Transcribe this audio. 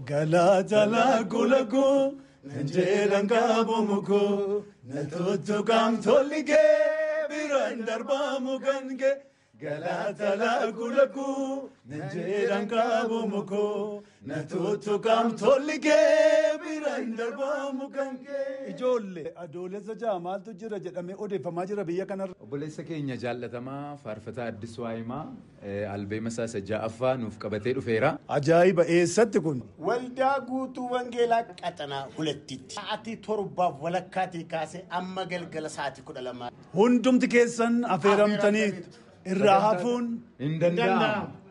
Galaatalaa gulagoo nanjeelan qaabamu koo na tuttuqaam tolli kee biraan darbaamu kan kee. Galaatalaa gulagoo nanjeelan qaabamu koo na tuttuqaam tolli kee biraan darbaamu kan kee. Ijoollee adoolessa ja'a maaltu jira jedhamee odeeffamaa jira biyya kanarra. Obboleessa keenya jaallatamaa faarfataa Addis Waayimaa albeema isaa isa ja'affaa nuuf qabatee dhufeera. Ajaa'iba eessatti kun? Waldaa guutuu Wangeelaa Qaxanaa Hulattitti. Sa'aatii torbaaf walakkaatii kaasee amma galgala sa'aatii kudha lamaa. Hundumti keessan affeeramtanii irraa hafuun Hin danda'amu.